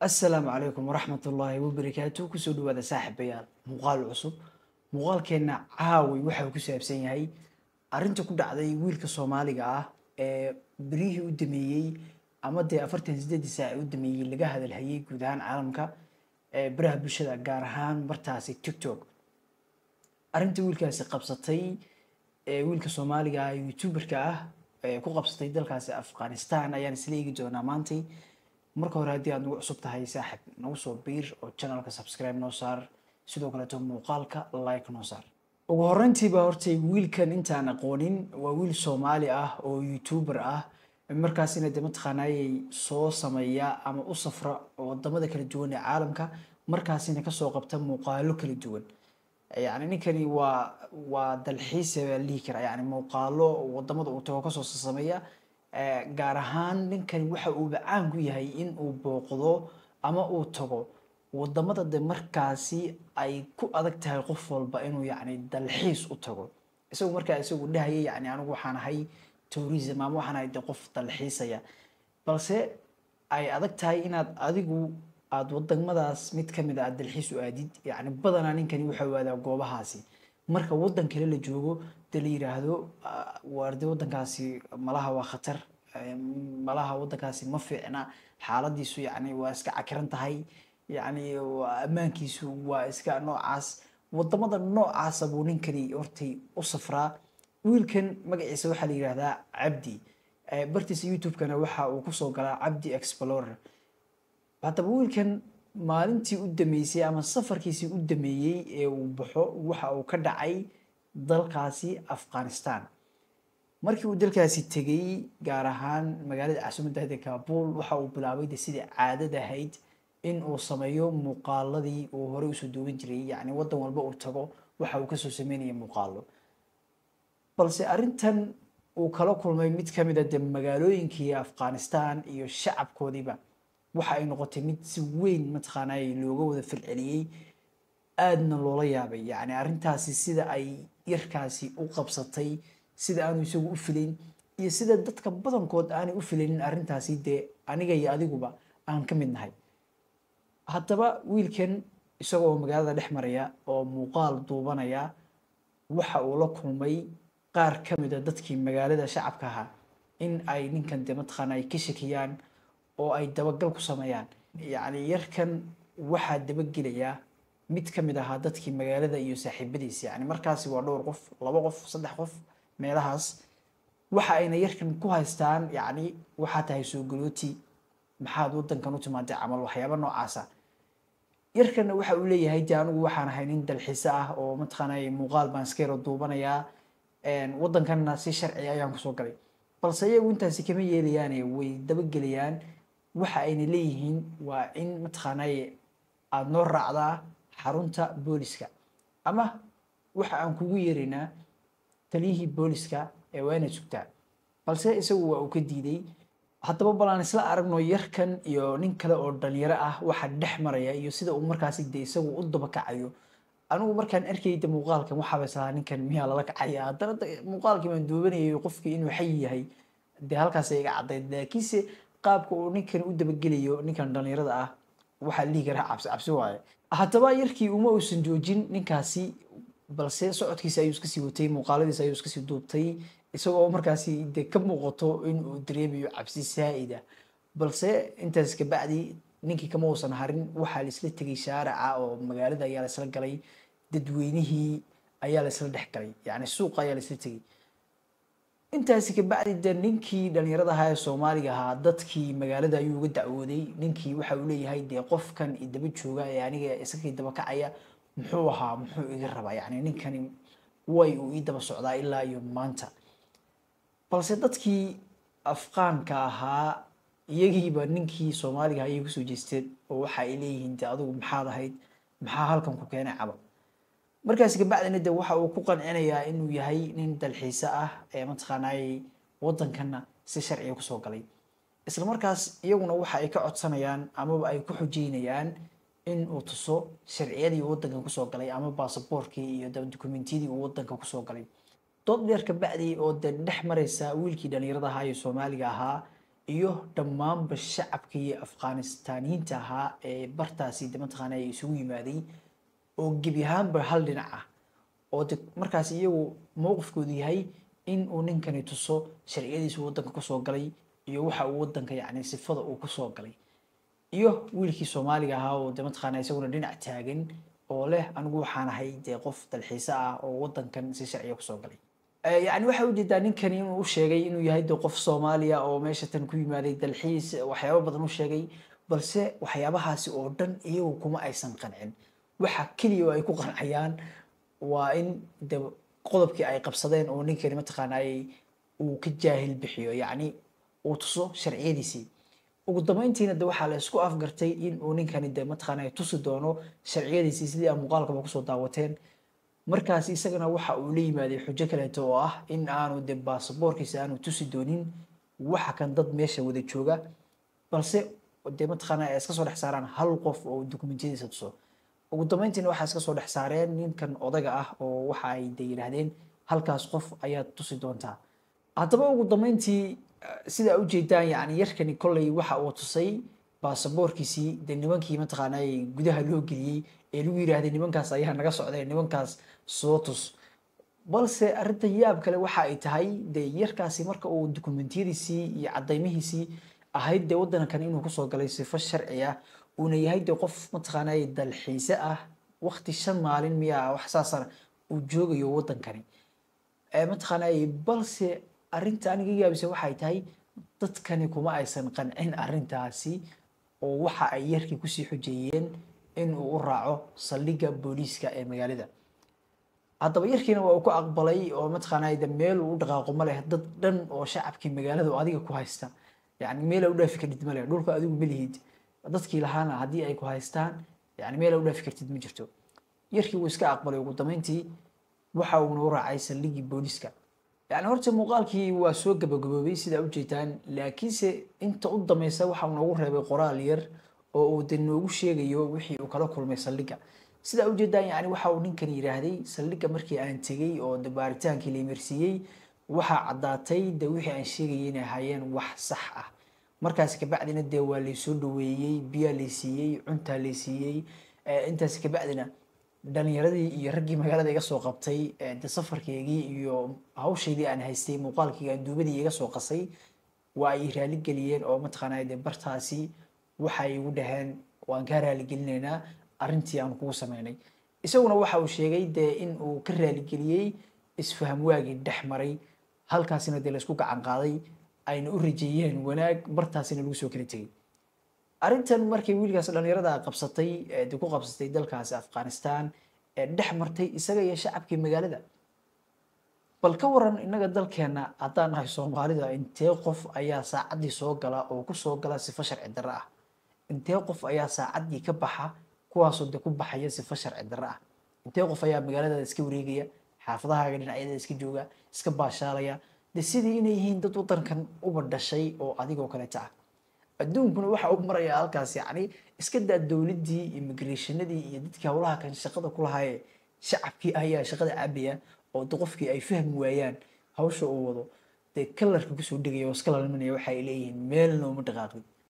asalaamu calaykum waraxmat ullaahi wabarakaatu kusoo dhawaada saaxiibayaal muuqaal cusub muuqaalkeenna caawi waxa uu ku saabsan yahay arrinta ku dhacday wiilka soomaaliga ah ee berihii u dameeyey ama dee afartan sideedii saac u dameeyey laga hadalhayay guud ahaan caalamka ee baraha bulshada gaar ahaan martaasi tiktok arrinta wiilkaasi qabsatay ee wiilka soomaaliga ah youtuberka ah ee ku qabsatay dalkaasi afghanistan ayaan isla eegi doonaa maantay marka hore haddii aad nagu cusub tahay saaxib nagu soo biir oo channelka subscribe noo saar sidoo kaleeto muuqaalka like noo saar ugu horreyntiiba hortay wiilkan intaan aqoonin waa wiil soomaali ah oo youtuber ah markaasina de mataqaanaayay soo sameeya ama u safra wadamada kala duwan ee caalamka markaasina kasoo qabta muuqaalo kala duwan yani ninkani waa waa dalxiisa baa lihi karaa yani muuqaalo wadamada uu tago kasoo sameeya gaar ahaan ninkani waxa uuba caan ku yahay in uu booqdo ama uu tago wadamada de markaasi ay ku adag tahay qof walba inuu yani dalxiis u tago isagu markaa isagu dhahaya yani anigu waxaan ahay tourism ama waxaan ahay de qof dalxiisaya balse ay adag tahay inaad adigu aada wadamadaas mid kamid a aad dalxiis u aadid yani badanaa ninkani waxa waadaa goobahaasi marka wadan kale la joogo de la yiraahdo waarde wadankaasi malaha waa khatar malaha wadankaasi ma fiicna xaaladiisu yani waa iska cakiran tahay yani ammaankiisu waa iska noocaas wadamada noocaasa buu ninkani hortay u safraa wiilkan magaciisa waxaa la yihahdaa cabdi bartiisa youtube-kana waxa uu kusoo galaa cabdi explorer haddaba wiilkan maalintii u dameysay ama safarkiisii u dameeyey ee uu baxo waxa uu ka dhacay dalkaasi afghanistan markii uu dalkaasi tegay gaar ahaan magaalada caasimada kabul waxa uu bilaabay de sidai caadad ahayd in uu sameeyo muuqaaladii uu horey usoo duuban jiray yani wadan walba uu tago waxa uu kasoo sameynaya muuqaalo balse arrintan uu kala kulmay mid kamid a de magaalooyinkii afghanistan iyo shacabkoodiiba waxa ay noqotay mid si weyn mataqaanay looga wada falceliyey aadna loola yaabay yani arrintaasi sida ay yarkaasi u qabsatay sida aanu isagu u filayn iyo sida dadka badankood aanay u filaynin arrintaasi dee aniga iyo adiguba aan ka mid nahay haddaba wiilkan isagoo magaalada dhex maraya oo muuqaal duubanaya waxa uu la kulmay qaar ka mid a dadkii magaalada shacabka ahaa in ay ninkan dee mataqaana ay ka shakiyaan oo ay dabagal ku sameeyaan yacni yarkan waxaa dabagelayaa mid ka mid ahaa dadkii magaalada iyo saaxiibadiis yani markaasi waa dhowr qof laba qof saddex qof meelahaas waxa ayna yarkan ku haystaan yacni waxaa tahay soo galooti maxaad wadankan u timaadee camal waxyaaba noocaasa yarkanna waxa uu leeyahay de anigu waxaan ahay nin dalxiise ah oo mataqaanay muuqaal baan iska yaro duubanayaa wadankanna si sharci ayaan kusoo galay balse iyagu intaasi kama yeelayaane way dabagelayaan waxa ayna leeyihiin waa in mataqaanay aada noo raacdaa xarunta booliska ama waxa aan kugu yeeraynaa taliyihii booliska ee waa inaad sugtaa balse isagu waa uu ka diiday haddaba bal aan isla aragno yarkan iyo nin kale oo dhalinyaro ah waxa dhex maraya iyo sida uu markaasi de isagu u dabakacayo anigu markaan arkayda muuqaalkan waxaaba islahaa ninkan miyaa lala kacaya haddana muuqaalkii baan duubanayay qofkii inuu xay yahay dee halkaasay iga caddayd laakiinse qaabka uu ninkan u dabagelayo ninkan dhalinyarada ah waxaa lihi karaa cabsi cabsi waaye haddaba yarkii uma uusan joojin ninkaasi balse socodkiisa ayuu iska sii watay muuqaaladiisa ayuu iska sii duubtay isagoo markaasi dee ka muuqato in uu dareemayo cabsi saa'ida balse intaas kabacdi ninkii kama uusan harin waxaa laisla tegay shaarica oo magaalada ayaa laisla galay dadweynihii ayaa laisla dhex galay yani suuqa ayaa laisla tegay intaasi kabacdi de ninkii dhalinyarada ahaa ee soomaaliga ahaa dadkii magaalada ayuu uga dacwooday ninkii waxa uu leeyahay dee qofkan idaba jooga ee aniga isagii daba kacaya muxuu ahaa muxuu iga rabaa yani ninkani way uu ii daba socdaa ilaa iyo maanta balse dadkii afqaanka ahaa iyagiiba ninkii soomaaliga ayay kusoo jeesteen oo waxa ay leeyihiin de adigu maxaad ahayd maxaa halkan ku keenay caba markaasi kabacdina de waxa uu ku qancinayaa inuu yahay nin dalxiise ah ee mataqaanay wadankanna si sharciga kusoo galay isla markaas iyaguna waxa ay ka codsanayaan amaba ay ku xujeynayaan in uu tuso sharciyadii uu wadankan kusoo galay ama baasaboorkii iyo dokumentiyadii uu wadanka kusoo galay dood dheer kabacdi oo de dhex mareysa wiilkii dhalinyarada ahaa iyo soomaaliga ahaa iyo dhammaanba shacabkii afghanistaaniyiinta ahaa ee bartaasi de mataqaana ay isugu yimaaday oo gebi ahaanba hal dhinac ah oo de markaas iyagu mowqifkoodu yahay in uu ninkani tuso sharciyadiisu waddanka kusoo galay iyo waxa uu waddanka yacni sifada uu kusoo galay iyo wiilkii soomaaliga ahaa oo de mataqaana isaguna dhinac taagan oo leh anigu waxaan ahay dee qof dalxiise ah oo waddankan si sharciya kusoo galay yacni waxaa ujeedaa ninkani inuu u sheegay inuu yahay de qof soomaaliya oo meesha tan ku yimaaday dalxiis waxyaabo badan u sheegay balse waxyaabahaasi oo dhan iyagu kuma aysan qancin waxa keliya oo ay ku qancayaan waa in de qodobkii ay qabsadeen oo ninkani mataqaana ay uu ka jaahil bixiyo yacni uu tuso sharciyadiisii ugu dambeyntiina de waxaa la isku afgartay in uu ninkani de mataqaana tusi doono sharciyadiisii sidii aa muuqaalkaba kusoo daawateen markaas isagana waxa uu la yimaaday xujo kaleeto oo ah in aanu de baasaboorkiisa aanu tusi doonin waxa kan dad meesha wada jooga balse de mataqaana ay iska soo dhex saaraan hal qof oo dokumentiyadiisa tuso ugu dambeyntiina waxaa iska soo dhex saareen ninkan odaga ah oo waxa ay de yidhaahdeen halkaas qof ayaad tusi doontaa haddaba ugu dambeyntii sidaa ujeedaan yani yarkani kolley waxa uu tusay baasaboorkiisii de nimankii mataqaana gudaha loo geliyey ee lagu yidhaahday nimankaas ayaa naga socday nimankaas soo tus balse arrinta yaab kale waxa ay tahay de yarkaasi marka uu dokumentiyadiisii iyo caddaymihiisii ahayd dee waddankan inuu kusoo galay sifo sharci ah uuna yahay de qof mataqaana dalxiise ah waqti shan maalin miyaa wax saasana uu joogayo waddankani mataqaana balse arrinta aniga yaabisa waxay tahay dadkani kuma aysan qancin arrintaasi oo waxa ay yarkii kusii xujeeyeen in uu u raaco saldhigga booliiska ee magaalada haddaba yarkiina waa uu ku aqbalay oo mataqaana de meel uu u dhaqaaqo ma leh dad dhan oo shacabkii magaalada oo adiga ku haysta yani meel u dhaafi kartid ma leh dhulka adigu ma lihid dadkii lahaana haddii ay ku haystaan yani meel u dhaafi kartid ma jirto yarkii wuu iska aqbalay ugu dambeyntii waxa uuna u raacay saldhiggii booliiska yani horta muuqaalkii waa soo gabagaboobay sidaa ujeedaan laakiinse inta u dameysa waxa uu noogu reebay qoraal yar oo uu de noogu sheegayo wixii uu kala kulmay saldhigga sidaa ujeedaan yani waxa uu ninkan yidhaahday saldhigga markii aan tegey oo de baaritaankii la imarsiiyey waxaa caddaatay de wixii aan sheegayay inay ahaayeen wax sax ah markaasi kabacdina dee waa laysoo dhaweeyey biyaa laysiiyey cuntaa laysiiyey intaasi kabacdina dhalinyaradii iyo raggii magaalada iga soo qabtay de safarkeygii iyo hawshaydii aan haystay muuqaalkii aan duubadii iga soo qasay waa ay raali geliyeen oo mataqaanaa de bartaasi waxay igu dhaheen waan kaa raaligelinaynaa arrintii aan kugu sameynay isaguna waxa uu sheegay dee in uu ka raaligeliyey isfaham waagii dhex maray halkaasina dee laysku gacan qaaday ayna u rajeeyeen wanaag bartaasina lagu soo kala tegey arrintan markay wiilkaas dhalinyarada qabsatay de ku qabsatay dalkaasi afghanistan ee dhex martay isaga iyo shacabkii magaalada bal ka waran innaga dalkeena haddaan nahay soomaalida intee qof ayaa saacaddii soo gala oo kusoo gala sifo sharci darro ah intee qof ayaa saacaddii ka baxa kuwaasoo de ku baxaya sifo sharci darro ah intee qof ayaa magaaladaada iska wareegaya xaafadahaaga dhinacyada iska jooga iska baashaalaya de sidii inay yihiin dad waddankan uba dhashay oo adigoo kaleeta ah adduunkuna waxa u maraya halkaas yacni iska daa dowladdii immigrationadii iyo dadkii howlaha kan shaqada ku lahaayee shacabkii ayaa shaqada cabaya oo de qofkii ay fahmi waayaan hawsha uu wado dee kalarka kusoo dhegaya oo iska lalminaya waxa ay leeyihiin meelna uma dhaqaaqin